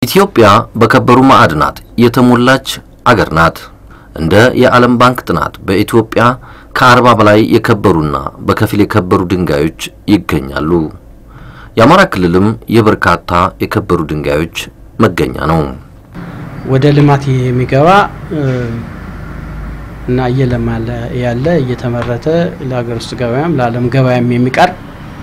ኢትዮጵያ በከበሩ ማዕድናት የተሞላች አገር ናት። እንደ የዓለም ባንክ ጥናት በኢትዮጵያ ከአርባ በላይ የከበሩና በከፊል የከበሩ ድንጋዮች ይገኛሉ። የአማራ ክልልም የበርካታ የከበሩ ድንጋዮች መገኛ ነው። ወደ ልማት የሚገባ እና እየለማ ያለ እየተመረተ ለሀገር ውስጥ ገበያም ለዓለም ገበያም የሚቀርብ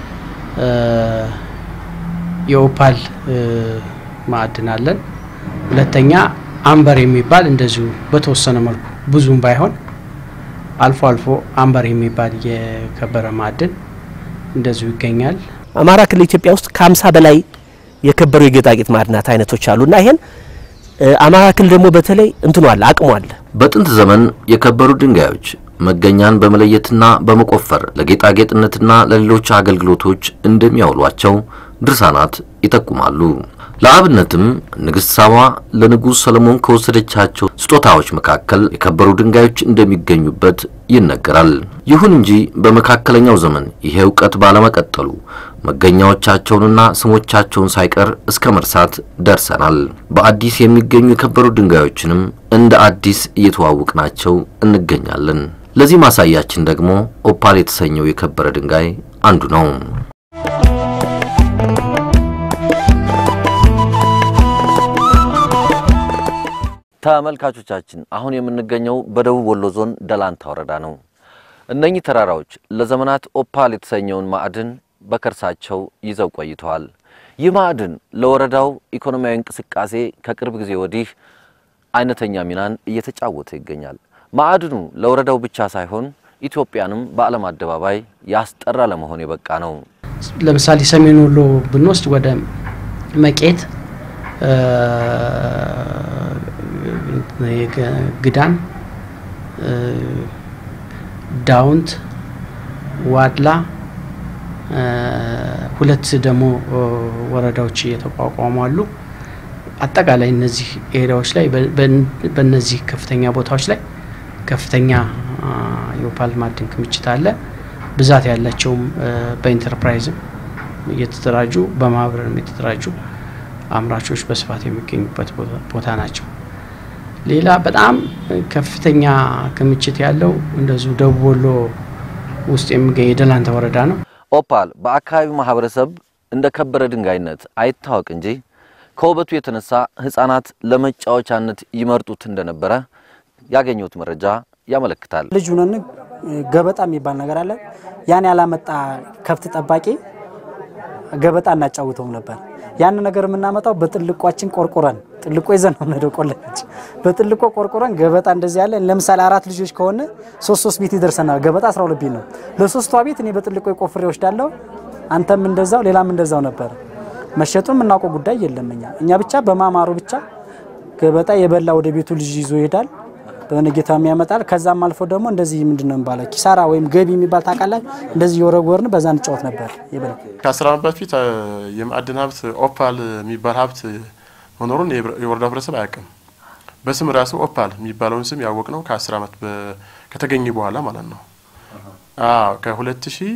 የኦፓል ማዕድን አለን። ሁለተኛ አምበር የሚባል እንደዚሁ በተወሰነ መልኩ ብዙም ባይሆን አልፎ አልፎ አምበር የሚባል የከበረ ማዕድን እንደዚሁ ይገኛል። አማራ ክልል ኢትዮጵያ ውስጥ ከሀምሳ በላይ የከበሩ የጌጣጌጥ ማዕድናት አይነቶች አሉና ይሄን አማራ ክልል ደግሞ በተለይ እንትኑ አለ አቅሙ አለ። በጥንት ዘመን የከበሩ ድንጋዮች መገኛን በመለየትና በመቆፈር ለጌጣጌጥነትና ለሌሎች አገልግሎቶች እንደሚያውሏቸው ድርሳናት ይጠቁማሉ። ለአብነትም ንግሥት ሳባ ለንጉሥ ሰለሞን ከወሰደቻቸው ስጦታዎች መካከል የከበሩ ድንጋዮች እንደሚገኙበት ይነገራል። ይሁን እንጂ በመካከለኛው ዘመን ይሄ እውቀት ባለመቀጠሉ መገኛዎቻቸውንና ስሞቻቸውን ሳይቀር እስከ መርሳት ደርሰናል። በአዲስ የሚገኙ የከበሩ ድንጋዮችንም እንደ አዲስ እየተዋወቅናቸው እንገኛለን። ለዚህ ማሳያችን ደግሞ ኦፓል የተሰኘው የከበረ ድንጋይ አንዱ ነው። ተመልካቾቻችን አሁን የምንገኘው በደቡብ ወሎ ዞን ደላንታ ወረዳ ነው። እነኚህ ተራራዎች ለዘመናት ኦፓል የተሰኘውን ማዕድን በከርሳቸው ይዘው ቆይተዋል። ይህ ማዕድን ለወረዳው ኢኮኖሚያዊ እንቅስቃሴ ከቅርብ ጊዜ ወዲህ አይነተኛ ሚናን እየተጫወተ ይገኛል። ማዕድኑ ለወረዳው ብቻ ሳይሆን ኢትዮጵያንም በዓለም አደባባይ ያስጠራ ለመሆን የበቃ ነው። ለምሳሌ ሰሜን ወሎ ብንወስድ ወደ መቄት፣ ግዳን፣ ዳውንት፣ ዋድላ ሁለት ደግሞ ወረዳዎች እየተቋቋሙ አሉ። አጠቃላይ እነዚህ ኤሪያዎች ላይ በእነዚህ ከፍተኛ ቦታዎች ላይ ከፍተኛ የኦፓል ማዕድን ክምችት አለ። ብዛት ያላቸውም በኢንተርፕራይዝም እየተደራጁ በማህበርም የተደራጁ አምራቾች በስፋት የሚገኙበት ቦታ ናቸው። ሌላ በጣም ከፍተኛ ክምችት ያለው እንደዚሁ ደቡብ ወሎ ውስጥ የሚገኝ የደላንታ ወረዳ ነው። ኦፓል በአካባቢው ማህበረሰብ እንደ ከበረ ድንጋይነት አይታወቅ እንጂ ከውበቱ የተነሳ ሕፃናት ለመጫወቻነት ይመርጡት እንደነበረ ያገኘሁት መረጃ ያመለክታል። ልጅ ሁነን ገበጣ የሚባል ነገር አለ። ያን ያላመጣ ከብት ጠባቂ ገበጣ እናጫውተውም ነበር። ያን ነገር የምናመጣው በጥልቋችን ቆርቆረን ጥልቆ ይዘን ነው የምንሄደው። ቆለች በጥልቆ ቆርቆረን ገበጣ እንደዚህ ያለ ለምሳሌ አራት ልጆች ከሆነ ሶስት ሶስት ቤት ይደርሰናል። ገበጣ 12 ቤት ነው። ለሶስቷ ቤት እኔ በጥልቆ ቆፍሬ ወስዳለሁ። አንተም እንደዛው፣ ሌላም እንደዛው ነበር። መሸጡን የምናውቀው ጉዳይ የለም። እኛ እኛ ብቻ በማማሩ ብቻ ገበጣ የበላ ወደ ቤቱ ልጅ ይዞ ይሄዳል። በነጌታም ያመጣል። ከዛም አልፎ ደግሞ እንደዚህ ምንድን ነው የሚባለው ኪሳራ ወይም ገቢ የሚባል ታውቃለህ? እንደዚህ የወረወርን በዛ እንጫወት ነበር። ይበል ከአስር ዓመት በፊት የማዕድን ሀብት ኦፓል የሚባል ሀብት መኖሩን የወረዳው ህብረተሰብ አያውቅም። በስም ራሱ ኦፓል የሚባለውን ስም ያወቅ ነው ከአስር ዓመት ከተገኘ በኋላ ማለት ነው። አዎ ከሁለት ሺህ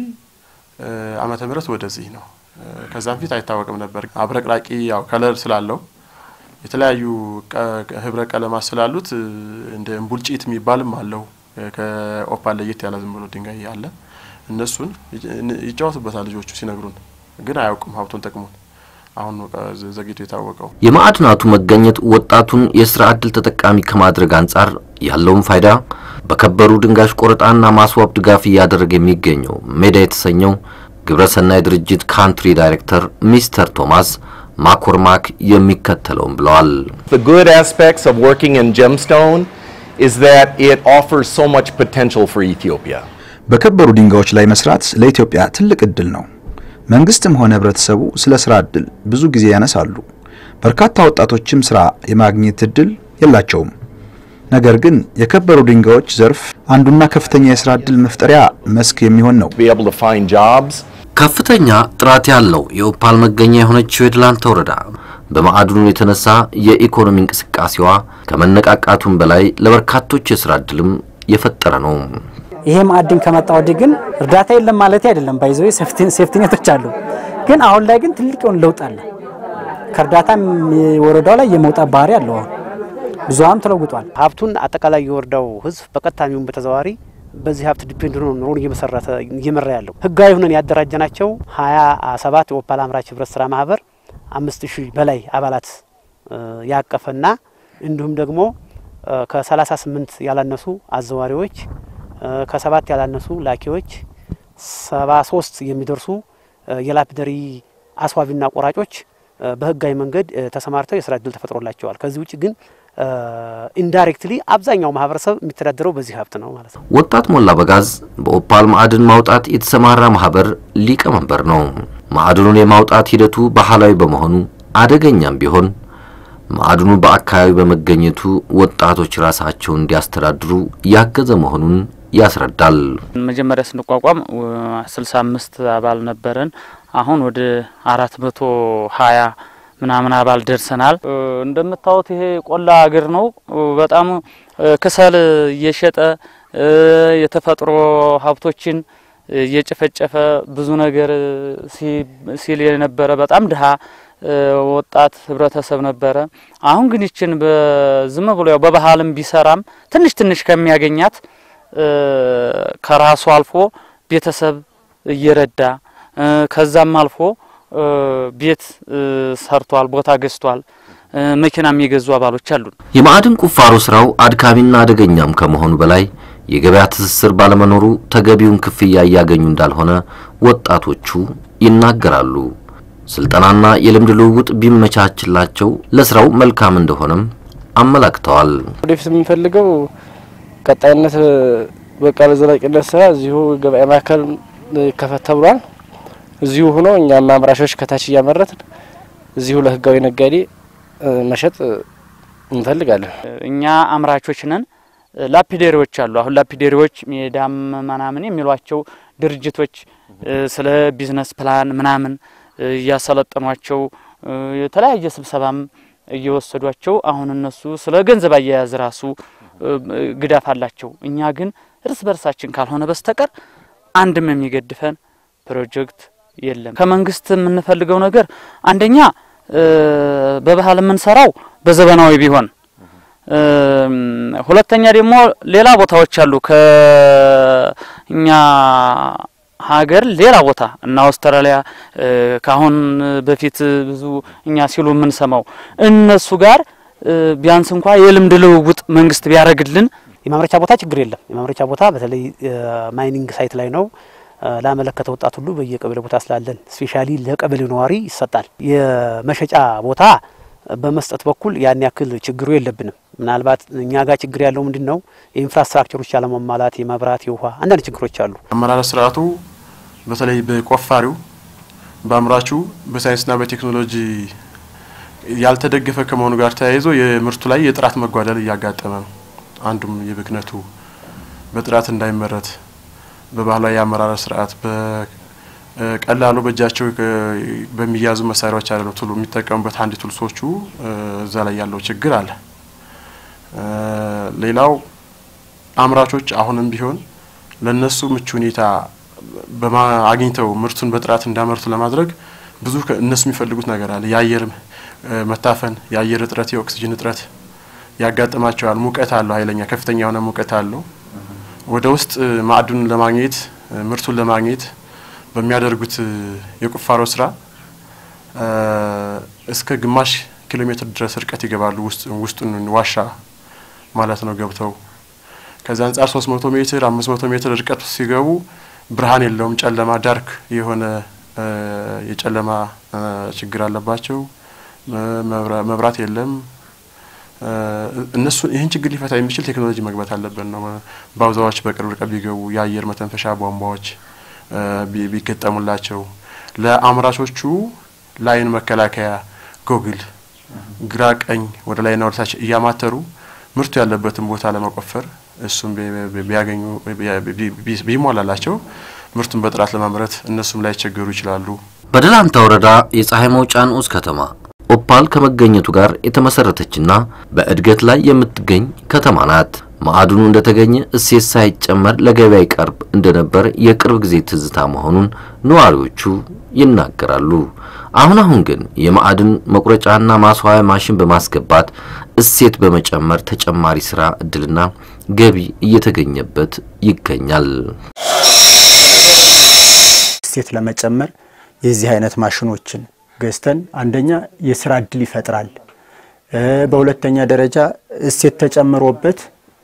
ዓመተ ምህረት ወደዚህ ነው። ከዛም ፊት አይታወቅም ነበር። አብረቅራቂ ያው ከለር ስላለው የተለያዩ ህብረ ቀለማት ስላሉት እንደ እምቡልጭት የሚባልም አለው። ከኦፓል ለየት ያለ ዝም ብሎ ድንጋይ አለ። እነሱን ይጫወቱበታል ልጆቹ ሲነግሩን፣ ግን አያውቁም ሀብቱን ጠቅሙን። አሁን ዘግይቶ የታወቀው የማዕድናቱ መገኘት ወጣቱን የስራ ዕድል ተጠቃሚ ከማድረግ አንጻር ያለውን ፋይዳ በከበሩ ድንጋዮች ቆረጣና ማስዋብ ድጋፍ እያደረገ የሚገኘው ሜዳ የተሰኘው ግብረሰናይ ድርጅት ካንትሪ ዳይሬክተር ሚስተር ቶማስ ማኮርማክ የሚከተለውን ብለዋል። The good aspects of working in gemstone is that it offers so much potential for Ethiopia. በከበሩ ድንጋዮች ላይ መስራት ለኢትዮጵያ ትልቅ እድል ነው። መንግስትም ሆነ ህብረተሰቡ ስለ ስራ እድል ብዙ ጊዜ ያነሳሉ። በርካታ ወጣቶችም ስራ የማግኘት እድል የላቸውም። ነገር ግን የከበሩ ድንጋዮች ዘርፍ አንዱና ከፍተኛ የስራ እድል መፍጠሪያ መስክ የሚሆን ነው። Be able to find jobs ከፍተኛ ጥራት ያለው የኦፓል መገኛ የሆነችው የደላንታ ወረዳ በማዕድኑ የተነሳ የኢኮኖሚ እንቅስቃሴዋ ከመነቃቃቱም በላይ ለበርካቶች የስራ እድልም የፈጠረ ነው። ይሄ ማዕድን ከመጣ ወዲህ ግን እርዳታ የለም ማለት አይደለም። ባይዘው ሴፍቲኔቶች አሉ። ግን አሁን ላይ ግን ትልቅ የሆነ ለውጥ አለ። ከእርዳታም የወረዳው ላይ የመውጣት ባህሪ አለው። አሁን ብዙሀኑ ተለውጧል። ሀብቱን አጠቃላይ የወረዳው ህዝብ በቀጥታ የሚሆን በተዘዋዋሪ በዚህ ሀብት ዲፔንድ ሆኖ ኑሮን እየመሰረተ እየመራ ያለው ህጋዊ ሆነን ያደራጀናቸው ሀያ ሰባት የኦፓል አምራች ህብረት ስራ ማህበር አምስት ሺህ በላይ አባላት ያቀፈና እንዲሁም ደግሞ ከሰላሳ ስምንት ያላነሱ አዘዋሪዎች ከሰባት ያላነሱ ላኪዎች ሰባ ሶስት የሚደርሱ የላፒደሪ አስዋቢና ቆራጮች በህጋዊ መንገድ ተሰማርተው የስራ እድል ተፈጥሮላቸዋል። ከዚህ ውጭ ግን ኢንዳይሬክትሊ አብዛኛው ማህበረሰብ የሚተዳደረው በዚህ ሀብት ነው ማለት ነው። ወጣት ሞላ በጋዝ በኦፓል ማዕድን ማውጣት የተሰማራ ማህበር ሊቀመንበር ነው። ማዕድኑን የማውጣት ሂደቱ ባህላዊ በመሆኑ አደገኛም ቢሆን ማዕድኑ በአካባቢ በመገኘቱ ወጣቶች ራሳቸውን እንዲያስተዳድሩ ያገዘ መሆኑን ያስረዳል። መጀመሪያ ስንቋቋም ስልሳ አምስት አባል ነበረን። አሁን ወደ አራት መቶ ሀያ ምናምን አባል ደርሰናል። እንደምታዩት ይሄ ቆላ አገር ነው። በጣም ክሰል እየሸጠ የተፈጥሮ ሀብቶችን እየጨፈጨፈ ብዙ ነገር ሲል የነበረ በጣም ድሀ ወጣት ህብረተሰብ ነበረ። አሁን ግን ይችን በዝም ብሎ ያው በባህልም ቢሰራም ትንሽ ትንሽ ከሚያገኛት ከራሱ አልፎ ቤተሰብ እየረዳ ከዛም አልፎ ቤት ሰርቷል፣ ቦታ ገዝቷል፣ መኪናም የገዙ አባሎች አሉን። የማዕድን ቁፋሮ ስራው አድካሚና አደገኛም ከመሆኑ በላይ የገበያ ትስስር ባለመኖሩ ተገቢውን ክፍያ እያገኙ እንዳልሆነ ወጣቶቹ ይናገራሉ። ስልጠናና የልምድ ልውውጥ ቢመቻችላቸው ለስራው መልካም እንደሆነም አመላክተዋል። ወደፊት የምንፈልገው ቀጣይነት በቃ ለዘላቂነት ስራ እዚሁ ገበያ ማዕከል ይከፈት ተብሏል። እዚሁ ሆኖ እኛም አምራቾች ከታች እያመረትን እዚሁ ለህጋዊ ነጋዴ መሸጥ እንፈልጋለን። እኛ አምራቾች ነን። ላፒዴሪዎች አሉ። አሁን ላፒዴሪዎች ሜዳም ምናምን የሚሏቸው ድርጅቶች ስለ ቢዝነስ ፕላን ምናምን እያሰለጠኗቸው የተለያየ ስብሰባም እየወሰዷቸው አሁን እነሱ ስለ ገንዘብ አያያዝ ራሱ ግዳፍ አላቸው። እኛ ግን እርስ በርሳችን ካልሆነ በስተቀር አንድም የሚገድፈን ፕሮጀክት የለም። ከመንግስት የምንፈልገው ነገር አንደኛ በባህል የምንሰራው በዘመናዊ ቢሆን፣ ሁለተኛ ደግሞ ሌላ ቦታዎች አሉ ከእኛ ሀገር ሌላ ቦታ እና አውስትራሊያ ከአሁን በፊት ብዙ እኛ ሲሉ የምንሰማው እነሱ ጋር ቢያንስ እንኳ የልምድ ልውውጥ መንግስት ቢያደርግልን። የማምረቻ ቦታ ችግር የለም። የማምረቻ ቦታ በተለይ ማይኒንግ ሳይት ላይ ነው። ላመለከተ ወጣት ሁሉ በየቀበሌ ቦታ ስላለን ስፔሻሊ ለቀበሌው ነዋሪ ይሰጣል። የመሸጫ ቦታ በመስጠት በኩል ያን ያክል ችግሩ የለብንም። ምናልባት እኛ ጋር ችግር ያለው ምንድን ነው? የኢንፍራስትራክቸሮች ያለመሟላት፣ የመብራት፣ የውሃ አንዳንድ ችግሮች አሉ። አመራረት ስርዓቱ በተለይ በቆፋሪው በአምራቹ በሳይንስና በቴክኖሎጂ ያልተደገፈ ከመሆኑ ጋር ተያይዞ የምርቱ ላይ የጥራት መጓደል እያጋጠመ ነው። አንዱም የብክነቱ በጥራት እንዳይመረት በባህላዊ የአመራረት ስርዓት በቀላሉ በእጃቸው በሚያዙ መሳሪያዎች አለ ነው ቱሉ የሚጠቀሙበት አንድ ቱልሶቹ እዛ ላይ ያለው ችግር አለ። ሌላው አምራቾች አሁንም ቢሆን ለነሱ ምቹ ሁኔታ አግኝተው ምርቱን በጥራት እንዳመርቱ ለማድረግ ብዙ እነሱ የሚፈልጉት ነገር አለ። የአየር መታፈን፣ የአየር እጥረት፣ የኦክሲጅን እጥረት ያጋጥማቸዋል። ሙቀት አለው፣ ኃይለኛ ከፍተኛ የሆነ ሙቀት አለው። ወደ ውስጥ ማዕድኑን ለማግኘት ምርቱን ለማግኘት በሚያደርጉት የቁፋሮ ስራ እስከ ግማሽ ኪሎ ሜትር ድረስ ርቀት ይገባሉ። ውስጡን ዋሻ ማለት ነው ገብተው ከዛ አንጻር 300 ሜትር 500 ሜትር ርቀት ሲገቡ ብርሃን የለውም፣ ጨለማ ዳርክ የሆነ የጨለማ ችግር አለባቸው። መብራት የለም። እነሱ ይህን ችግር ሊፈታ የሚችል ቴክኖሎጂ መግባት አለብን ነው። ባውዛዎች በቅርብ ርቀት ቢገቡ የአየር መተንፈሻ ቧንቧዎች ቢገጠሙላቸው፣ ለአምራቾቹ ለአይን መከላከያ ጎግል ግራ ቀኝ ወደ ላይና ወደ ታች እያማተሩ ምርቱ ያለበትን ቦታ ለመቆፈር እሱም ቢያገኙ ቢሟላላቸው ምርቱን በጥራት ለማምረት እነሱም ላይ ቸገሩ ይችላሉ። በደላንታ ወረዳ የፀሐይ መውጫ ንዑስ ከተማ ኦፓል ከመገኘቱ ጋር የተመሰረተችና በእድገት ላይ የምትገኝ ከተማ ናት። ማዕድኑ እንደተገኘ እሴት ሳይጨመር ለገበያ ይቀርብ እንደነበር የቅርብ ጊዜ ትዝታ መሆኑን ነዋሪዎቹ ይናገራሉ። አሁን አሁን ግን የማዕድን መቁረጫና ማስዋያ ማሽን በማስገባት እሴት በመጨመር ተጨማሪ ስራ እድልና ገቢ እየተገኘበት ይገኛል። እሴት ለመጨመር የዚህ አይነት ማሽኖችን ገዝተን አንደኛ የስራ እድል ይፈጥራል። በሁለተኛ ደረጃ እሴት ተጨምሮበት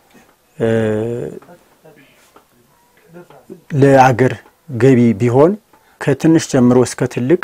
ለአገር ገቢ ቢሆን ከትንሽ ጀምሮ እስከ ትልቅ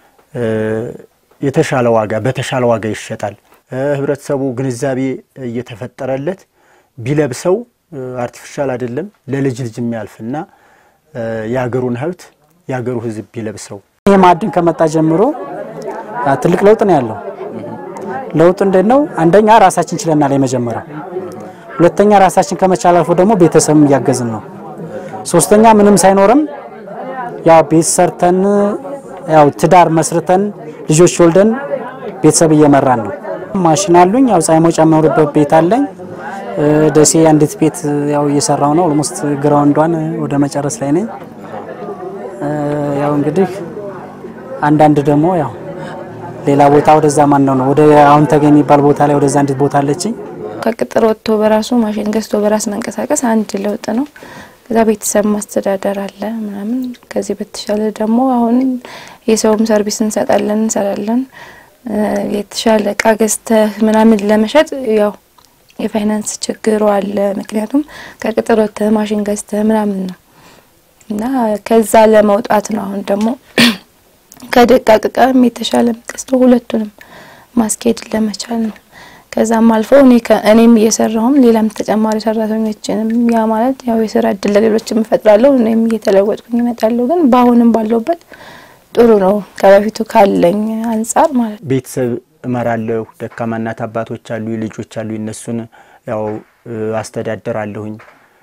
የተሻለ ዋጋ በተሻለ ዋጋ ይሸጣል። ህብረተሰቡ ግንዛቤ እየተፈጠረለት ቢለብሰው አርቲፊሻል አይደለም ለልጅ ልጅ የሚያልፍና የሀገሩን ሀብት የሀገሩ ህዝብ ቢለብሰው ይህ ማዕድን ከመጣ ጀምሮ ትልቅ ለውጥ ነው ያለው። ለውጡ እንዴት ነው? አንደኛ ራሳችን ችለናል የመጀመሪያው። ሁለተኛ ራሳችን ከመቻል አልፎ ደግሞ ቤተሰብም እያገዝን ነው። ሶስተኛ ምንም ሳይኖርም ያው ቤት ሰርተን ያው ትዳር መስርተን ልጆች ወልደን ቤተሰብ እየመራን ነው። ማሽን አሉኝ። ያው ፀሐይ መውጫ የምኖርበት ቤት አለኝ። ደሴ አንዲት ቤት ያው እየሰራው ነው። ኦልሞስት ግራውንዷን ወደ መጨረስ ላይ ነኝ። ያው እንግዲህ አንዳንድ ደግሞ ያው ሌላ ቦታ ወደዛ ማን ነው ነው ወደ አሁን ተገኝ የሚባል ቦታ ላይ ወደዛ አንዲት ቦታ አለችኝ። ከቅጥር ወጥቶ በራሱ ማሽን ገዝቶ በራስ መንቀሳቀስ አንድ ለውጥ ነው። ከዛ ቤተሰብ ማስተዳደር አለ ምናምን። ከዚህ በተሻለ ደግሞ አሁን የሰውም ሰርቪስ እንሰጣለን እንሰራለን። የተሻለ እቃ ገዝተህ ምናምን ለመሸጥ ያው የፋይናንስ ችግሩ አለ። ምክንያቱም ከቅጥር ወጥተህ ማሽን ገዝተህ ምናምን ነው እና ከዛ ለመውጣት ነው አሁን ደግሞ ከደቃቅ እቃም የተሻለ ገዝቶ ሁለቱንም ማስኬድ ለመቻል ነው። ከዛም አልፎ እኔ እኔም እየሰራሁም ሌላም ተጨማሪ ሰራተኞችንም ያ ማለት ያው የስራ እድል ለሌሎችም እፈጥራለሁ እኔም እየተለወጥኩኝ እመጣለሁ። ግን በአሁንም ባለውበት ጥሩ ነው ከበፊቱ ካለኝ አንጻር ማለት ነው። ቤተሰብ እመራለሁ። ደካማ እናት አባቶች አሉ፣ ልጆች አሉ። እነሱን ያው አስተዳደራለሁኝ።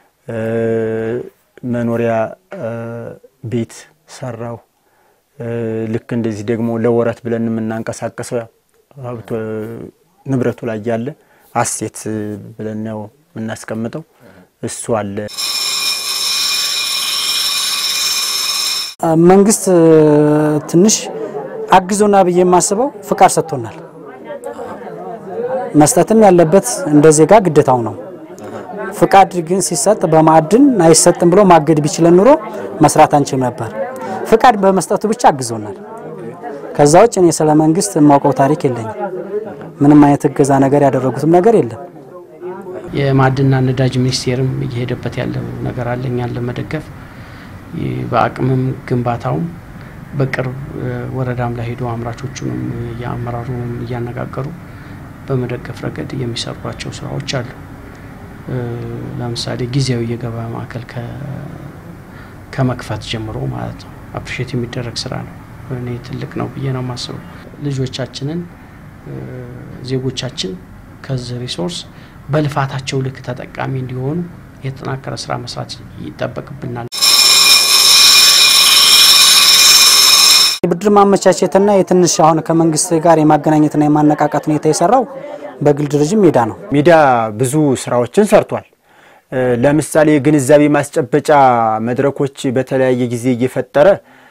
መኖሪያ ቤት ሰራሁ። ልክ እንደዚህ ደግሞ ለወረት ብለን የምናንቀሳቀሰው ያው ሀብቶ ንብረቱ ላይ ያለ አሴት ብለን ነው የምናስቀምጠው። እሱ አለ። መንግስት ትንሽ አግዞና ብዬ የማስበው ፍቃድ ሰጥቶናል። መስጠትም ያለበት እንደ ዜጋ ግዴታው ነው። ፍቃድ ግን ሲሰጥ በማዕድን አይሰጥም ብሎ ማገድ ቢችለን ኑሮ መስራት አንችል ነበር። ፍቃድ በመስጠቱ ብቻ አግዞናል። ከዛ ውጭ እኔ ስለ መንግስት የማውቀው ታሪክ የለኝም። ምንም አይነት እገዛ ነገር ያደረጉትም ነገር የለም። የማዕድንና ነዳጅ ሚኒስቴርም እየሄደበት ያለው ነገር አለ እኛን ለመደገፍ በአቅምም ግንባታውም በቅርብ ወረዳም ላይ ሄዶ አምራቾቹንም የአመራሩንም እያነጋገሩ በመደገፍ ረገድ የሚሰሯቸው ስራዎች አሉ። ለምሳሌ ጊዜያዊ የገበያ ማዕከል ከመክፈት ጀምሮ ማለት ነው አፕሪሼት የሚደረግ ስራ ነው። እኔ ትልቅ ነው ብዬ ነው የማስበው። ልጆቻችንን ዜጎቻችን ከዚህ ሪሶርስ በልፋታቸው ልክ ተጠቃሚ እንዲሆኑ የተጠናከረ ስራ መስራት ይጠበቅብናል። የብድር ማመቻቸትና የትንሽ አሁን ከመንግስት ጋር የማገናኘትና የማነቃቃት ሁኔታ የሰራው በግል ድርጅት ሜዳ ነው። ሚዲያ ብዙ ስራዎችን ሰርቷል። ለምሳሌ የግንዛቤ ማስጨበጫ መድረኮች በተለያየ ጊዜ እየፈጠረ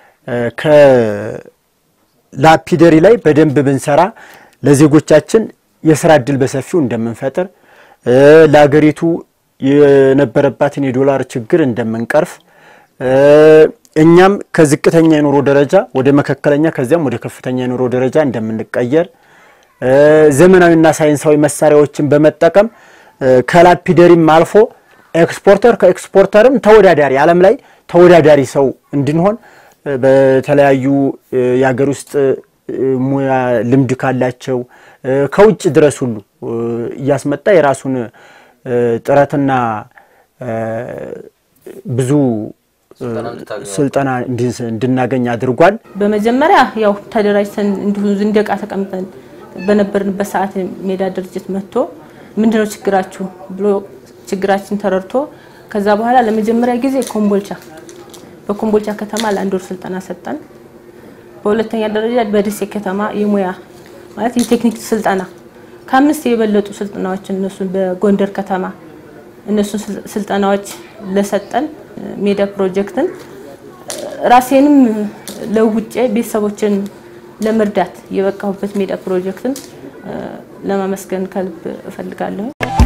ከላፒደሪ ላይ በደንብ ብንሰራ ለዜጎቻችን የስራ እድል በሰፊው እንደምንፈጥር ለሀገሪቱ የነበረባትን የዶላር ችግር እንደምንቀርፍ እኛም ከዝቅተኛ የኑሮ ደረጃ ወደ መካከለኛ ከዚያም ወደ ከፍተኛ የኑሮ ደረጃ እንደምንቀየር ዘመናዊና ሳይንሳዊ መሳሪያዎችን በመጠቀም ከላፒደሪም አልፎ ኤክስፖርተር ከኤክስፖርተርም ተወዳዳሪ ዓለም ላይ ተወዳዳሪ ሰው እንድንሆን በተለያዩ የሀገር ውስጥ ሙያ ልምድ ካላቸው ከውጭ ድረስ ሁሉ እያስመጣ የራሱን ጥረትና ብዙ ስልጠና እንድናገኝ አድርጓል። በመጀመሪያ ያው ተደራጅተን እንዲሁ እንደ ዕቃ ተቀምጠን በነበርንበት ሰዓት ሜዳ ድርጅት መጥቶ ምንድነው ችግራችሁ ብሎ ችግራችን ተረድቶ ከዛ በኋላ ለመጀመሪያ ጊዜ ኮምቦልቻ በኮምቦልቻ ከተማ ለአንድ ወር ስልጠና ሰጠን። በሁለተኛ ደረጃ በደሴ ከተማ የሙያ ማለት የቴክኒክ ስልጠና ከአምስት የበለጡ ስልጠናዎችን እነሱን በጎንደር ከተማ እነሱን ስልጠናዎች ለሰጠን ሜዳ ፕሮጀክትን ራሴንም ለውጬ ቤተሰቦችን ለመርዳት የበቃሁበት ሜዳ ፕሮጀክትን ለማመስገን ከልብ እፈልጋለሁ።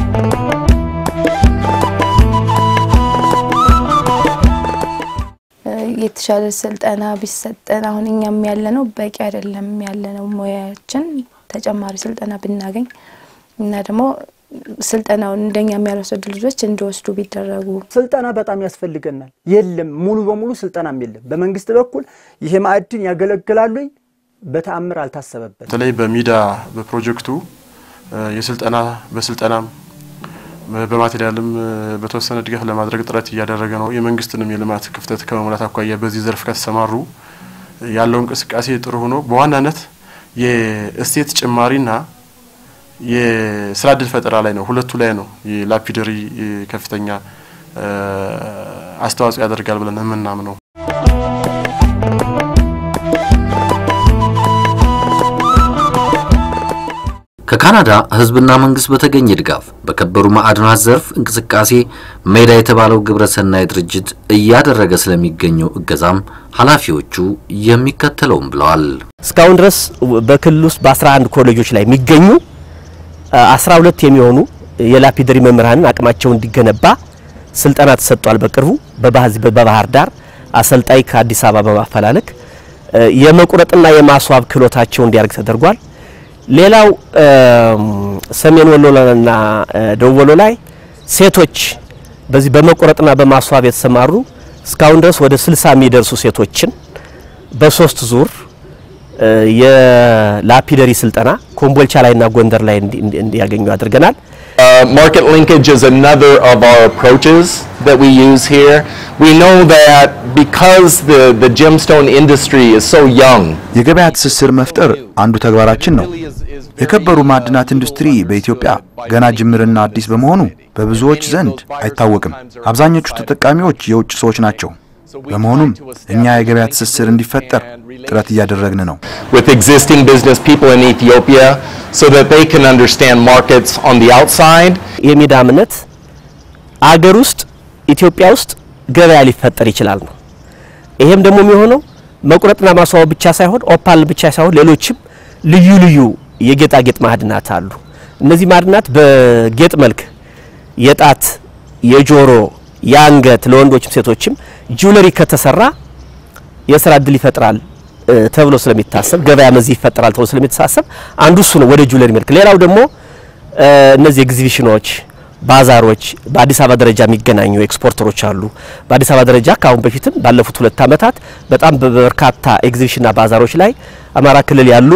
የተሻለ ስልጠና ቢሰጠን አሁን እኛም ያለ ነው በቂ አይደለም ያለ ነው ሙያችን ተጨማሪ ስልጠና ብናገኝ እና ደግሞ ስልጠናውን እንደኛ የሚያልወሰዱ ልጆች እንዲወስዱ ቢደረጉ ስልጠና በጣም ያስፈልገናል። የለም ሙሉ በሙሉ ስልጠናም የለም። በመንግስት በኩል ይሄ ማዕድን ያገለግላሉ በተአምር አልታሰበበት። በተለይ በሚዳ በፕሮጀክቱ የስልጠና በስልጠናም በማቴሪያልም በተወሰነ ድጋፍ ለማድረግ ጥረት እያደረገ ነው። የመንግስትንም የልማት ክፍተት ከመሙላት አኳያ በዚህ ዘርፍ ከተሰማሩ ያለው እንቅስቃሴ ጥሩ ሆኖ በዋናነት የእሴት ጭማሪና የስራ እድል ፈጠራ ላይ ነው። ሁለቱ ላይ ነው የላፒደሪ ከፍተኛ አስተዋጽኦ ያደርጋል ብለን የምናምነው። ከካናዳ ሕዝብና መንግስት በተገኘ ድጋፍ በከበሩ ማዕድናት ዘርፍ እንቅስቃሴ ሜዳ የተባለው ግብረሰናይ ድርጅት እያደረገ ስለሚገኘው እገዛም ኃላፊዎቹ የሚከተለውም ብለዋል። እስካሁን ድረስ በክልል ውስጥ በ11 ኮሌጆች ላይ የሚገኙ 12 የሚሆኑ የላፒደሪ መምህራንን አቅማቸው እንዲገነባ ስልጠና ተሰጥቷል። በቅርቡ በባህር ዳር አሰልጣኝ ከአዲስ አበባ በማፈላለግ የመቁረጥና የማስዋብ ክህሎታቸው እንዲያደርግ ተደርጓል። ሌላው ሰሜን ወሎና ደቡብ ወሎ ላይ ሴቶች በዚህ በመቆረጥና በማስዋብ የተሰማሩ እስካሁን ድረስ ወደ 60 የሚደርሱ ሴቶችን በሶስት ዙር የላፒደሪ ስልጠና ኮምቦልቻ ላይና ጎንደር ላይ እንዲያገኙ አድርገናል። Uh, market linkage is another of our approaches that we use here. We know that because the, the gemstone industry is so young, የገበያ ትስስር መፍጠር አንዱ ተግባራችን ነው። የከበሩ ማዕድናት ኢንዱስትሪ በኢትዮጵያ ገና ጅምርና አዲስ በመሆኑ በብዙዎች ዘንድ አይታወቅም። አብዛኞቹ ተጠቃሚዎች የውጭ ሰዎች ናቸው። በመሆኑም እኛ የገበያ ትስስር እንዲፈጠር ጥረት እያደረግን ነው። with existing business people in Ethiopia so that they can understand markets on the outside. የሜዳ እምነት አገር ውስጥ ኢትዮጵያ ውስጥ ገበያ ሊፈጠር ይችላል ነው። ይሄም ደግሞ የሚሆነው መቁረጥና ማስዋብ ብቻ ሳይሆን ኦፓል ብቻ ሳይሆን ሌሎችም ልዩ ልዩ የጌጣጌጥ ማዕድናት አሉ። እነዚህ ማዕድናት በጌጥ መልክ የጣት፣ የጆሮ፣ የአንገት ለወንዶችም ሴቶችም ጁለሪ ከተሰራ የስራ እድል ይፈጥራል ተብሎ ስለሚታሰብ ገበያ መዚህ ይፈጠራል ተብሎ ስለሚታሰብ አንዱ እሱ ነው ወደ ጁለሪ መልክ። ሌላው ደግሞ እነዚህ ኤግዚቢሽኖች፣ ባዛሮች በአዲስ አበባ ደረጃ የሚገናኙ ኤክስፖርተሮች አሉ። በአዲስ አበባ ደረጃ ከአሁን በፊትም ባለፉት ሁለት ዓመታት በጣም በበርካታ ኤግዚቢሽንና ባዛሮች ላይ አማራ ክልል ያሉ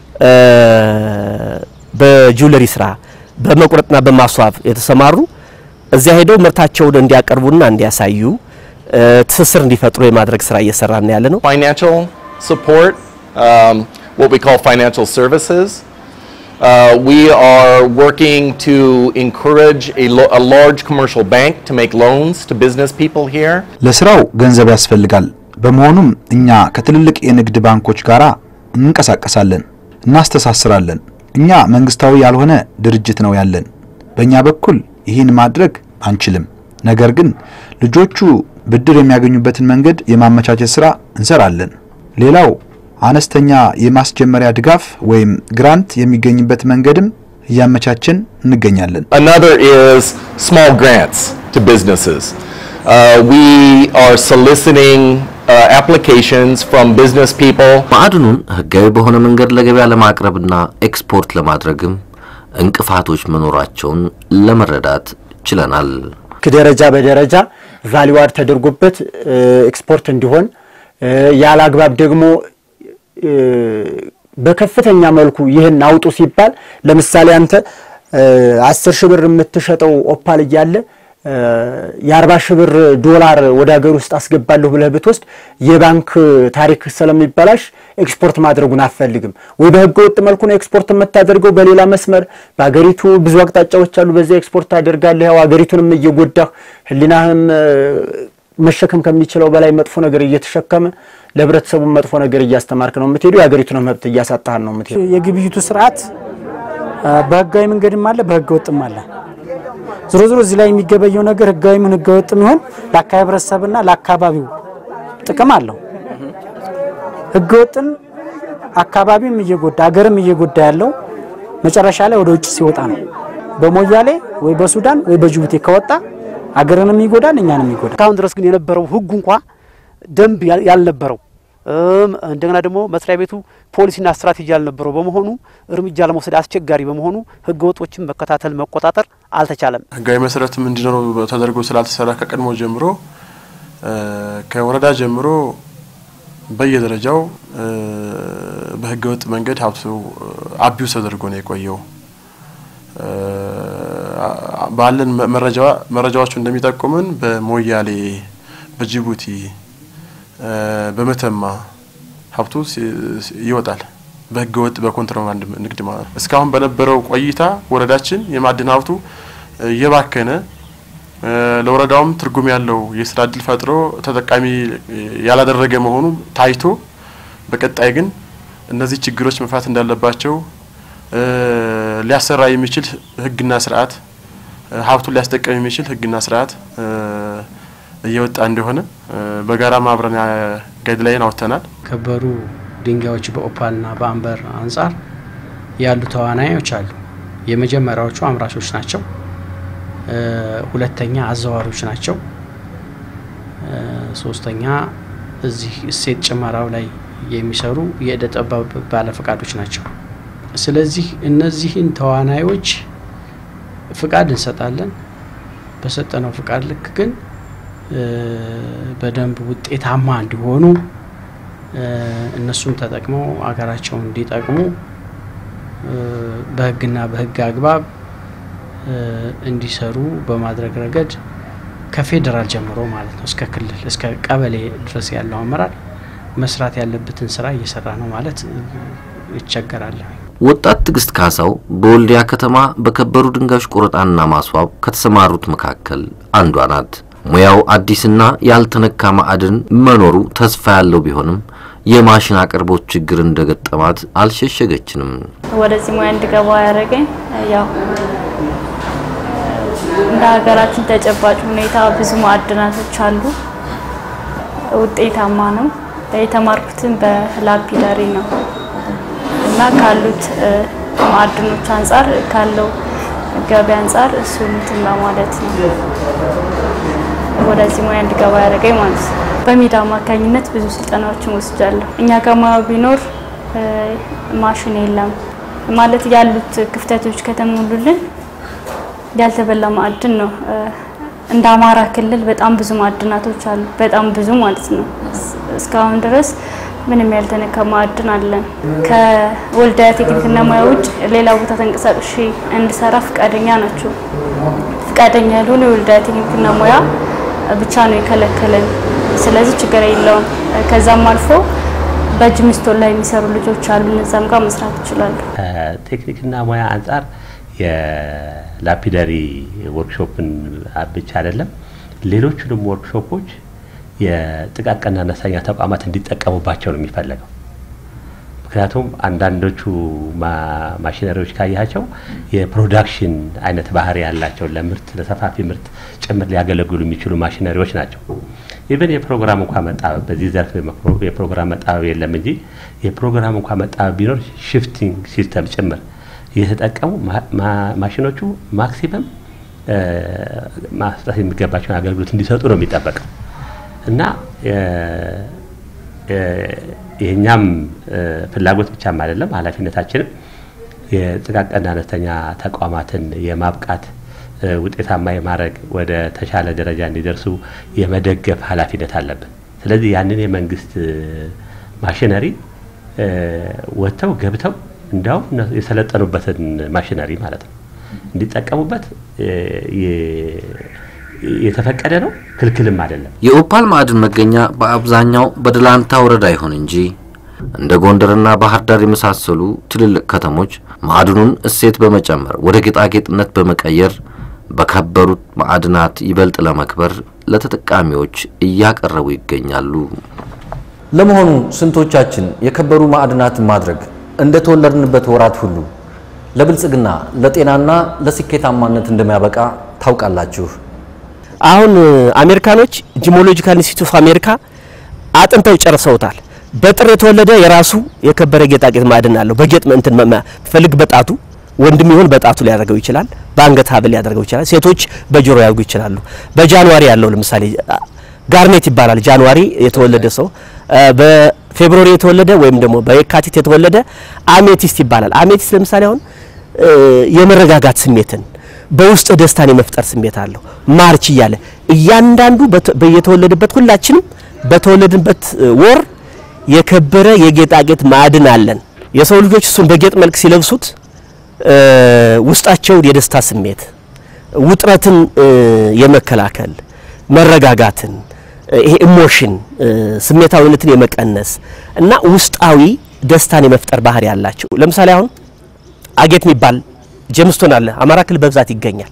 በጁለሪ ስራ በመቁረጥና በማስዋብ የተሰማሩ እዚያ ሄደው ምርታቸውን እንዲያቀርቡና እንዲያሳዩ ትስስር እንዲፈጥሩ የማድረግ ስራ እየሰራን ያለ ነው። Financial support, um, what we call financial services. Uh, we are working to encourage a, lo- a large commercial bank to make loans to business people here. ለስራው ገንዘብ ያስፈልጋል። በመሆኑም እኛ ከትልልቅ የንግድ ባንኮች ጋር እንንቀሳቀሳለን፣ እናስተሳስራለን። እኛ መንግስታዊ ያልሆነ ድርጅት ነው ያለን። በእኛ በኩል ይህን ማድረግ አንችልም። ነገር ግን ልጆቹ ብድር የሚያገኙበትን መንገድ የማመቻቸት ስራ እንሰራለን። ሌላው አነስተኛ የማስጀመሪያ ድጋፍ ወይም ግራንት የሚገኝበት መንገድም እያመቻችን እንገኛለን። Another is small grants to businesses. Uh, we are soliciting uh, applications from business people. ማዕድኑን ህጋዊ በሆነ መንገድ ለገበያ ለማቅረብና ኤክስፖርት ለማድረግም እንቅፋቶች መኖራቸውን ለመረዳት ችለናል። ደረጃ በደረጃ ቫሊዋድ ተደርጎበት ኤክስፖርት እንዲሆን ያለ አግባብ ደግሞ በከፍተኛ መልኩ ይህን አውጡ ሲባል ለምሳሌ አንተ አስር ሺህ ብር የምትሸጠው ኦፓል እያለ የአርባ ሺህ ብር ዶላር ወደ ሀገር ውስጥ አስገባለሁ ብለህ ብትወስድ የባንክ ታሪክ ስለሚበላሽ ኤክስፖርት ማድረጉን አትፈልግም ወይ በህገ ወጥ መልኩ ነው ኤክስፖርት የምታደርገው በሌላ መስመር በሀገሪቱ ብዙ አቅጣጫዎች አሉ በዚያ ኤክስፖርት ታደርጋለህ ያው ሀገሪቱንም እየጎዳህ ህሊናህም መሸከም ከሚችለው በላይ መጥፎ ነገር እየተሸከመ ለህብረተሰቡ መጥፎ ነገር እያስተማርክ ነው የምትሄዱ የሀገሪቱን መብት እያሳጣህ ነው የምትሄዱ የግብይቱ ስርዓት በህጋዊ መንገድም አለ በህገ ወጥም አለ ዞሮ ዞሮ እዚህ ላይ የሚገበየው ነገር ህጋዊ ምን ህገ ወጥም ይሆን ለአካባቢ ህብረተሰብና ለአካባቢው ጥቅም አለው ህገ ወጥን አካባቢም እየጎዳ አገርም እየጎዳ ያለው መጨረሻ ላይ ወደ ውጭ ሲወጣ ነው። በሞያሌ ወይ በሱዳን ወይ በጅቡቲ ከወጣ አገርንም ይጎዳል፣ እኛንም ይጎዳል። እስካሁን ድረስ ግን የነበረው ህጉ እንኳ ደንብ ያልነበረው እንደገና ደግሞ መስሪያ ቤቱ ፖሊሲና ስትራቴጂ ያልነበረው በመሆኑ እርምጃ ለመውሰድ አስቸጋሪ በመሆኑ ህገ ወጦችን መከታተል መቆጣጠር አልተቻለም። ህጋዊ መሰረትም እንዲኖረው ተደርጎ ስላልተሰራ ከቀድሞ ጀምሮ ከወረዳ ጀምሮ በየደረጃው በህገ ወጥ መንገድ ሀብቱ አቢውስ ተደርጎ ነው የቆየው። ባለን መረጃዎቹ እንደሚጠቁምን በሞያሌ፣ በጅቡቲ፣ በመተማ ሀብቱ ይወጣል በህገ ወጥ በኮንትሮባንድ ንግድ ማለት ነው። እስካሁን በነበረው ቆይታ ወረዳችን የማዕድን ሀብቱ እየባከነ ለወረዳውም ትርጉም ያለው የስራ እድል ፈጥሮ ተጠቃሚ ያላደረገ መሆኑ ታይቶ በቀጣይ ግን እነዚህ ችግሮች መፍታት እንዳለባቸው ሊያሰራ የሚችል ህግና ስርዓት ሀብቱን ሊያስጠቀም የሚችል ህግና ስርዓት እየወጣ እንደሆነ በጋራ ማብረን ጋይድላይን አውጥተናል። ከበሩ ድንጋዮች በኦፓልና በአምበር አንጻር ያሉ ተዋናዮች አሉ። የመጀመሪያዎቹ አምራቾች ናቸው። ሁለተኛ አዘዋሪዎች ናቸው። ሶስተኛ እዚህ እሴት ጭመራው ላይ የሚሰሩ የእደ ጥበብ ባለፈቃዶች ናቸው። ስለዚህ እነዚህን ተዋናዮች ፍቃድ እንሰጣለን። በሰጠነው ፍቃድ ልክ ግን በደንብ ውጤታማ እንዲሆኑ እነሱም ተጠቅመው አገራቸውን እንዲጠቅሙ በህግና በህግ አግባብ እንዲሰሩ በማድረግ ረገድ ከፌዴራል ጀምሮ ማለት ነው እስከ ክልል እስከ ቀበሌ ድረስ ያለው አመራር መስራት ያለበትን ስራ እየሰራ ነው ማለት ይቸገራል። ወጣት ትዕግስት ካሳው በወልዲያ ከተማ በከበሩ ድንጋዮች ቆረጣና ማስዋብ ከተሰማሩት መካከል አንዷ ናት። ሙያው አዲስና ያልተነካ ማዕድን መኖሩ ተስፋ ያለው ቢሆንም የማሽን አቅርቦት ችግር እንደገጠማት አልሸሸገችንም። ወደዚህ ሙያ እንድገባ ያደረገኝ ያው እንደ ሀገራችን ተጨባጭ ሁኔታ ብዙ ማዕድናቶች አሉ። ውጤታማ ነው። የተማርኩትን በላፒዳሪ ነው እና ካሉት ማዕድኖች አንጻር ካለው ገበያ አንጻር እሱን እንትን በማለት ነው ወደዚህ ሙያ እንድገባ ያደረገኝ ማለት ነው። በሜዳ አማካኝነት ብዙ ስልጠናዎችን ወስጃለሁ። እኛ ጋር ሙያው ቢኖር ማሽን የለም ማለት ያሉት ክፍተቶች ከተሞሉልን ያልተበላ ማዕድን ነው። እንደ አማራ ክልል በጣም ብዙ ማዕድናቶች አሉ። በጣም ብዙ ማለት ነው። እስካሁን ድረስ ምንም ያልተነካ ማዕድን አለን። ከወልዲያ ቴክኒክና ሙያ ውጭ ሌላ ቦታ ተንቀሳቅሼ እንድሰራ ፈቃደኛ ናቸው። ፈቃደኛ ያልሆነ የወልዲያ ቴክኒክና ሙያ ብቻ ነው የከለከለን። ስለዚህ ችግር የለውም። ከዛም አልፎ በእጅ ሚስቶር ላይ የሚሰሩ ልጆች አሉ። እነዛም ጋር መስራት ይችላሉ። ቴክኒክና ሙያ አንጻር የላፒዳሪ ወርክሾፕን ብቻ አይደለም ሌሎቹንም ወርክሾፖች የጥቃቅንና አነስተኛ ተቋማት እንዲጠቀሙባቸው ነው የሚፈለገው። ምክንያቱም አንዳንዶቹ ማሽነሪዎች ካያቸው የፕሮዳክሽን አይነት ባህሪ ያላቸው ለምርት ለሰፋፊ ምርት ጭምር ሊያገለግሉ የሚችሉ ማሽነሪዎች ናቸው። ኢቨን የፕሮግራም እንኳ መጣበብ በዚህ ዘርፍ የፕሮግራም መጣበብ የለም እንጂ የፕሮግራም እንኳ መጣበብ ቢኖር ሽፍቲንግ ሲስተም ጭምር እየተጠቀሙ ማሽኖቹ ማክሲመም ማስጠት የሚገባቸውን አገልግሎት እንዲሰጡ ነው የሚጠበቀው እና የእኛም ፍላጎት ብቻም አይደለም ኃላፊነታችንም የጥቃቅንና አነስተኛ ተቋማትን የማብቃት ውጤታማ የማድረግ ወደ ተሻለ ደረጃ እንዲደርሱ የመደገፍ ኃላፊነት አለብን። ስለዚህ ያንን የመንግስት ማሽነሪ ወጥተው ገብተው እንዲያውም የሰለጠኑበትን ማሽነሪ ማለት ነው እንዲጠቀሙበት የተፈቀደ ነው፣ ክልክልም አይደለም። የኦፓል ማዕድን መገኛ በአብዛኛው በደላንታ ወረዳ ይሁን እንጂ እንደ ጎንደርና ባህር ዳር የመሳሰሉ ትልልቅ ከተሞች ማዕድኑን እሴት በመጨመር ወደ ጌጣጌጥነት በመቀየር በከበሩት ማዕድናት ይበልጥ ለመክበር ለተጠቃሚዎች እያቀረቡ ይገኛሉ። ለመሆኑ ስንቶቻችን የከበሩ ማዕድናትን ማድረግ እንደተወለድንበት ወራት ሁሉ ለብልጽግና ለጤናና ለስኬታማነት እንደሚያበቃ ታውቃላችሁ? አሁን አሜሪካኖች ጂኦሎጂካል ኢንስቲትዩት ኦፍ አሜሪካ አጥንተው ጨርሰውታል። በጥር የተወለደ የራሱ የከበረ ጌጣጌጥ ማዕድን አለው። በጌጥ እንትን ፈልግ በጣቱ ወንድም ይሆን በጣቱ ሊያደርገው ይችላል። በአንገት ሀብል ሊያደርገው ይችላል። ሴቶች በጆሮ ያደርጉ ይችላሉ። በጃንዋሪ ያለው ለምሳሌ ጋርኔት ይባላል። ጃንዋሪ የተወለደ ሰው በፌብሩዋሪ የተወለደ ወይም ደግሞ በየካቲት የተወለደ አሜቲስት ይባላል። አሜቲስት ለምሳሌ አሁን የመረጋጋት ስሜትን በውስጥ ደስታን የመፍጠር ስሜት አለው። ማርች እያለ እያንዳንዱ በየተወለደበት ሁላችንም በተወለድንበት ወር የከበረ የጌጣጌጥ ማዕድን አለን። የሰው ልጆች እሱን በጌጥ መልክ ሲለብሱት ውስጣቸውን የደስታ ስሜት፣ ውጥረትን የመከላከል መረጋጋትን፣ ይሄ ኢሞሽን ስሜታዊነትን የመቀነስ እና ውስጣዊ ደስታን የመፍጠር ባህሪ ያላቸው ለምሳሌ አሁን አጌት የሚባል ጀምስቶን አለ አማራ ክልል በብዛት ይገኛል።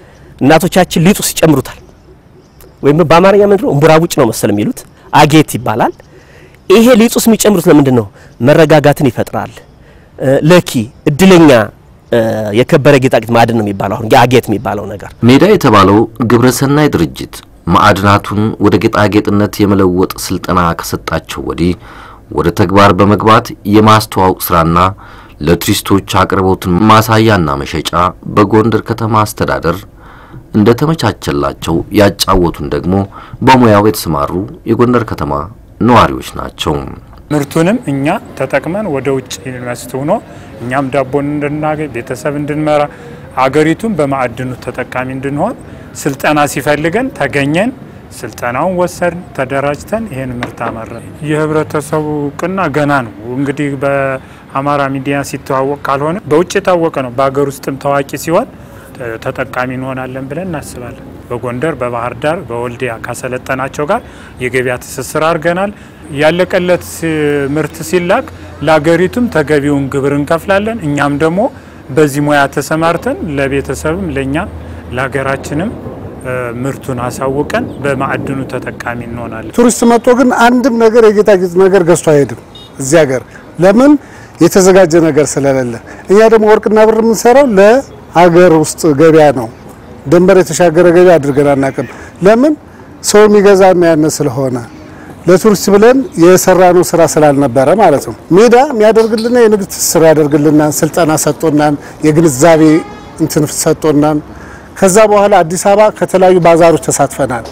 እናቶቻችን ሊጡ ሲጨምሩታል ወይም በአማርኛ ምንድን ነው እምቡራቡጭ ነው መሰል የሚሉት አጌት ይባላል። ይሄ ሊጡስ የሚጨምሩት ለምንድን ነው? መረጋጋትን ይፈጥራል። ለኪ እድለኛ የከበረ ጌጣጌጥ ማዕድን ነው የሚባለው አሁን አጌት የሚባለው ነገር። ሜዳ የተባለው ግብረሰናይ ድርጅት ማዕድናቱን ወደ ጌጣጌጥነት የመለወጥ ስልጠና ከሰጣቸው ወዲህ ወደ ተግባር በመግባት የማስተዋወቅ ስራና ለቱሪስቶች አቅርቦትን ማሳያና መሸጫ በጎንደር ከተማ አስተዳደር እንደተመቻቸላቸው ያጫወቱን ደግሞ በሙያው የተሰማሩ የጎንደር ከተማ ነዋሪዎች ናቸው። ምርቱንም እኛ ተጠቅመን ወደ ውጭ ኢንቨስት ሆኖ እኛም ዳቦን እንድናገኝ ቤተሰብ እንድንመራ አገሪቱን በማዕድኑ ተጠቃሚ እንድንሆን ስልጠና ሲፈልገን ተገኘን። ስልጠናውን ወሰድን፣ ተደራጅተን ይህን ምርት አመረን። የህብረተሰቡ እውቅና ገና ነው። እንግዲህ በአማራ ሚዲያ ሲተዋወቅ ካልሆነ በውጭ የታወቀ ነው። በሀገር ውስጥም ታዋቂ ሲሆን ተጠቃሚ እንሆናለን ብለን እናስባለን። በጎንደር፣ በባህር ዳር፣ በወልዲያ ካሰለጠናቸው ጋር የገበያ ትስስር አድርገናል። ያለቀለት ምርት ሲላክ ለሀገሪቱም ተገቢውን ግብር እንከፍላለን። እኛም ደግሞ በዚህ ሙያ ተሰማርተን ለቤተሰብም ለእኛም ለሀገራችንም ምርቱን አሳውቀን በማዕድኑ ተጠቃሚ እንሆናለን። ቱሪስት መጥቶ ግን አንድም ነገር የጌጣጌጥ ነገር ገዝቶ አይሄድም እዚህ ሀገር ለምን የተዘጋጀ ነገር ስለሌለ። እኛ ደግሞ ወርቅና ብር የምንሰራው ለሀገር ውስጥ ገበያ ነው። ድንበር የተሻገረ ገበያ አድርገን አናውቅም። ለምን ሰው የሚገዛና ያነ ስለሆነ ለቱሪስት ብለን የሰራነው ስራ ስላልነበረ ማለት ነው። ሜዳ የሚያደርግልና የንግድ ትስስር ያደርግልናል። ስልጠና ሰጥቶናል። የግንዛቤ እንትን ሰጥቶናል። ከዛ በኋላ አዲስ አበባ ከተለያዩ ባዛሮች ተሳትፈናል።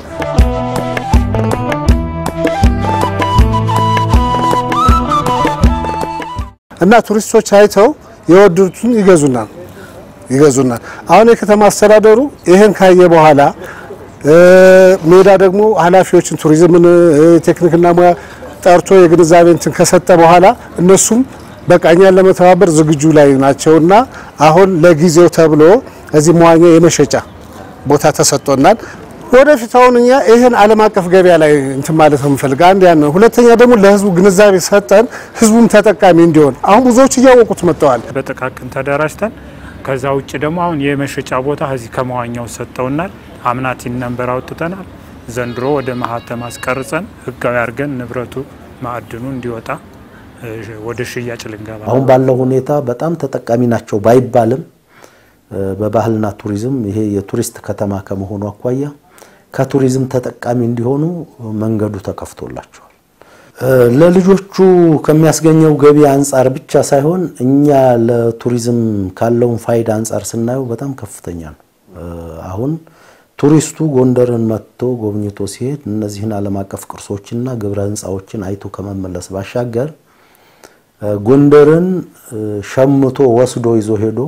እና ቱሪስቶች አይተው የወደዱትን ይገዙናል ይገዙናል። አሁን የከተማ አስተዳደሩ ይህን ካየ በኋላ ሜዳ ደግሞ ኃላፊዎችን ቱሪዝምን፣ ቴክኒክና ሙያ ጠርቶ የግንዛቤ እንትን ከሰጠ በኋላ እነሱም በቃ እኛን ለመተባበር ዝግጁ ላይ ናቸውና አሁን ለጊዜው ተብሎ እዚህ መዋኛ የመሸጫ ቦታ ተሰጥቶናል። ወደፊት አሁን እኛ ይህን ዓለም አቀፍ ገበያ ላይ እንትን ማለት ነው የምፈልግ አንድ ያን ነው። ሁለተኛ ደግሞ ለህዝቡ ግንዛቤ ሰጠን፣ ህዝቡም ተጠቃሚ እንዲሆን አሁን ብዙዎች እያወቁት መጥተዋል። በጥቃቅን ተደራጅተን ከዛ ውጭ ደግሞ አሁን የመሸጫ ቦታ እዚህ ከመዋኛው ሰጠውናል። አምናቲን ነንበር አውጥተናል። ዘንድሮ ወደ ማህተም አስቀርጸን ህጋዊ አድርገን ንብረቱ ማዕድኑ እንዲወጣ ወደ ሽያጭ ልንገባ አሁን ባለው ሁኔታ በጣም ተጠቃሚ ናቸው ባይባልም በባህልና ቱሪዝም ይሄ የቱሪስት ከተማ ከመሆኑ አኳያ ከቱሪዝም ተጠቃሚ እንዲሆኑ መንገዱ ተከፍቶላቸዋል። ለልጆቹ ከሚያስገኘው ገቢ አንጻር ብቻ ሳይሆን እኛ ለቱሪዝም ካለውን ፋይዳ አንጻር ስናየው በጣም ከፍተኛ ነው። አሁን ቱሪስቱ ጎንደርን መጥቶ ጎብኝቶ ሲሄድ እነዚህን ዓለም አቀፍ ቅርሶችና ግብረ ህንፃዎችን አይቶ ከመመለስ ባሻገር ጎንደርን ሸምቶ ወስዶ ይዞ ሄዶ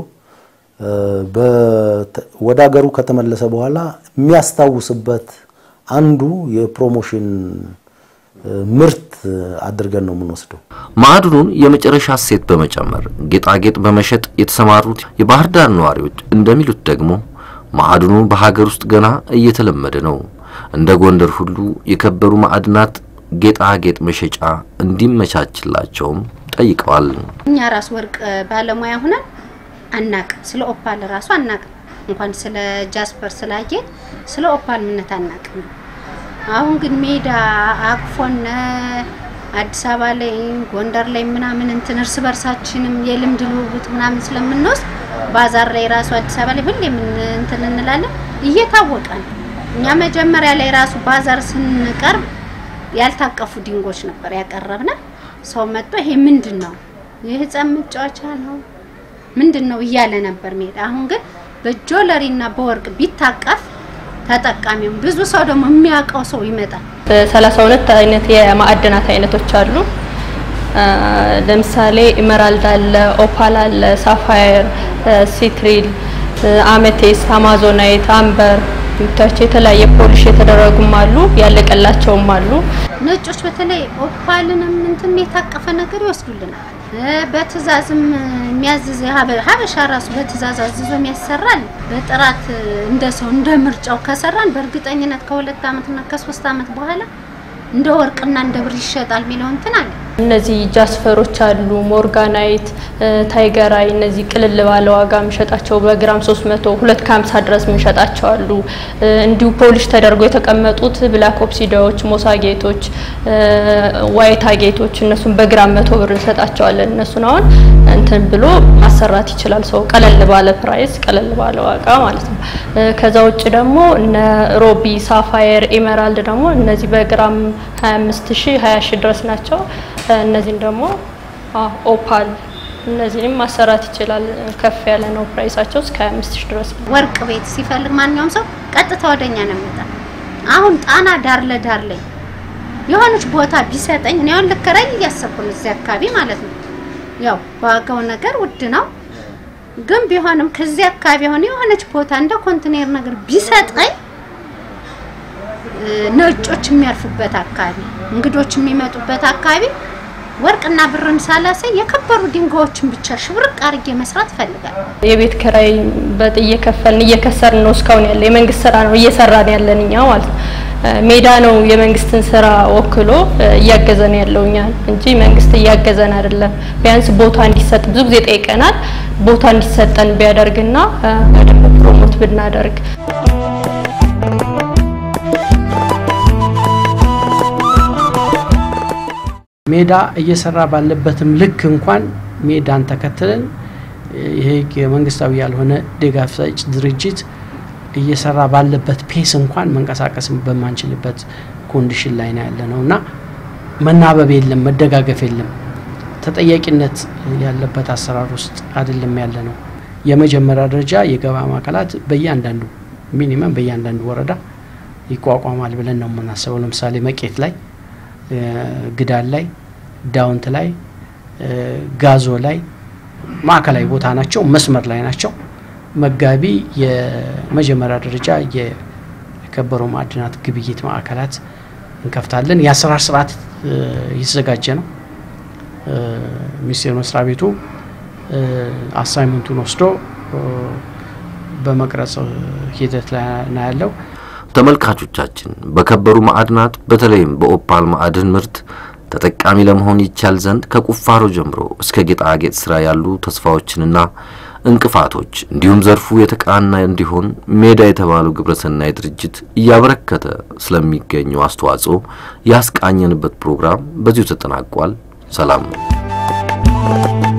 ወደ ሀገሩ ከተመለሰ በኋላ የሚያስታውስበት አንዱ የፕሮሞሽን ምርት አድርገን ነው የምንወስደው። ማዕድኑን የመጨረሻ እሴት በመጨመር ጌጣጌጥ በመሸጥ የተሰማሩት የባህር ዳር ነዋሪዎች እንደሚሉት ደግሞ ማዕድኑ በሀገር ውስጥ ገና እየተለመደ ነው። እንደ ጎንደር ሁሉ የከበሩ ማዕድናት ጌጣጌጥ መሸጫ እንዲመቻችላቸውም ጠይቀዋል። እኛ ራስ ወርቅ ባለሙያ ሁነን አናቅ ስለ ኦፓል ራሱ አናቅ እንኳን ስለ ጃስፐር ስላጌጥ ስለ ኦፓል ምነት አናቅም። አሁን ግን ሜዳ አቅፎነ አዲስ አበባ ላይ ጎንደር ላይ ምናምን እንትን እርስ በርሳችንም የልምድ ልውውጥ ምናምን ስለምንወስድ ባዛር ላይ ራሱ አዲስ አበባ ላይ ሁሌ ምን እንትን እንላለን እየታወቀ ነው። እኛ መጀመሪያ ላይ ራሱ ባዛር ስንቀርብ ያልታቀፉ ድንጎች ነበር ያቀረብነ። ሰው መጥቶ ይሄ ምንድን ነው የህፃን መጫወቻ ነው ምንድን ነው እያለ ነበር ሜዳ። አሁን ግን በጆለሪና በወርቅ ቢታቀፍ ተጠቃሚውም ብዙ ሰው ደግሞ የሚያውቀው ሰው ይመጣል። ሰላሳ ሁለት አይነት የማዕድናት አይነቶች አሉ። ለምሳሌ ኢመራልድ አለ፣ ኦፓል አለ፣ ሳፋየር፣ ሲትሪል፣ አሜቴስት፣ አማዞናይት፣ አምበር የምታዩቸው የተለያየ ፖሊሽ የተደረጉም አሉ፣ ያለቀላቸውም አሉ። ነጮች በተለይ ኦፓልንም እንትን የታቀፈ ነገር ይወስዱልናል። በትእዛዝም የሚያዝዝ ሀበሻ ራሱ በትእዛዝ አዝዞ የሚያሰራል። በጥራት እንደ ሰው እንደ ምርጫው ከሰራን በእርግጠኝነት ከሁለት ዓመትና ከሶስት ዓመት በኋላ እንደ ወርቅና እንደ ብር ይሸጣል የሚለው እንትን አለ። እነዚህ ጃስፈሮች አሉ፣ ሞርጋናይት፣ ታይገራይ እነዚህ ቅልል ባለ ዋጋ የምንሸጣቸው በግራም 300 ሁለት ከ50 ድረስ የምንሸጣቸው አሉ። እንዲሁ ፖሊሽ ተደርጎ የተቀመጡት ብላክ ኦፕሲዳዎች፣ ሞሳጌቶች፣ ዋይታ ጌቶች እነሱን በግራም መቶ ብር እንሰጣቸዋለን። እነሱን አሁን እንትን ብሎ ማሰራት ይችላል ሰው ቀለል ባለ ፕራይስ ቀለል ባለ ዋጋ ማለት ነው። ከዛ ውጭ ደግሞ እነ ሮቢ፣ ሳፋየር፣ ኤሜራልድ ደግሞ እነዚህ በግራም 25 ሺህ 20 ሺህ ድረስ ናቸው። እነዚህን ደግሞ ኦፓል እነዚህንም ማሰራት ይችላል። ከፍ ያለ ነው ፕራይሳቸው እስከ 25 ሺህ ድረስ ነው። ወርቅ ቤት ሲፈልግ ማንኛውም ሰው ቀጥታ ወደኛ ነው የሚመጣ። አሁን ጣና ዳር ለዳር ላይ የሆነች ቦታ ቢሰጠኝ እኔ አሁን ልከራይ እያሰብኩ ነው እዚህ አካባቢ ማለት ነው። ያው ዋጋው ነገር ውድ ነው፣ ግን ቢሆንም ከዚህ አካባቢ የሆነ የሆነች ቦታ እንደ ኮንቴነር ነገር ቢሰጠኝ ነጮች የሚያርፉበት አካባቢ፣ እንግዶች የሚመጡበት አካባቢ ወርቅና ብርን ሳላሳይ የከበሩ ድንጋዮችን ብቻ ሽብርቅ አድርጌ መስራት እፈልጋለሁ። የቤት ኪራይ በጥ እየከፈልን እየከሰርን ነው እስካሁን ያለ የመንግስት ስራ ነው እየሰራን ያለን እኛ ማለት ነው። ሜዳ ነው የመንግስትን ስራ ወክሎ እያገዘን ያለው እኛ እንጂ መንግስት እያገዘን አይደለም። ቢያንስ ቦታ እንዲሰጥ ብዙ ጊዜ ጠይቀናል። ቦታ እንዲሰጠን ቢያደርግና በደንብ ፕሮሞት ብናደርግ ሜዳ እየሰራ ባለበትም ልክ እንኳን ሜዳን ተከትለን ይሄ የመንግስታዊ ያልሆነ ድጋፍ ሰጭ ድርጅት እየሰራ ባለበት ፔስ እንኳን መንቀሳቀስ በማንችልበት ኮንዲሽን ላይ ነው ያለ ነው እና መናበብ የለም፣ መደጋገፍ የለም፣ ተጠያቂነት ያለበት አሰራር ውስጥ አይደለም ያለ ነው። የመጀመሪያ ደረጃ የገበያ ማዕከላት በእያንዳንዱ ሚኒመም በእያንዳንዱ ወረዳ ይቋቋማል ብለን ነው የምናስበው። ለምሳሌ መቄት ላይ፣ ግዳል ላይ፣ ዳውንት ላይ፣ ጋዞ ላይ ማዕከላዊ ቦታ ናቸው፣ መስመር ላይ ናቸው። መጋቢ የመጀመሪያ ደረጃ የከበሩ ማዕድናት ግብይት ማዕከላት እንከፍታለን። የአሰራር ስርዓት እየተዘጋጀ ነው። ሚኒስቴር መስሪያ ቤቱ አሳይመንቱን ወስዶ በመቅረጽ ሂደት ላይ ነው ያለው። ተመልካቾቻችን በከበሩ ማዕድናት በተለይም በኦፓል ማዕድን ምርት ተጠቃሚ ለመሆን ይቻል ዘንድ ከቁፋሮ ጀምሮ እስከ ጌጣጌጥ ስራ ያሉ ተስፋዎችንና እንቅፋቶች እንዲሁም ዘርፉ የተቃና እንዲሆን ሜዳ የተባለው ግብረሰናይ ድርጅት እያበረከተ ስለሚገኘው አስተዋጽኦ ያስቃኘንበት ፕሮግራም በዚሁ ተጠናቋል። ሰላም ነው።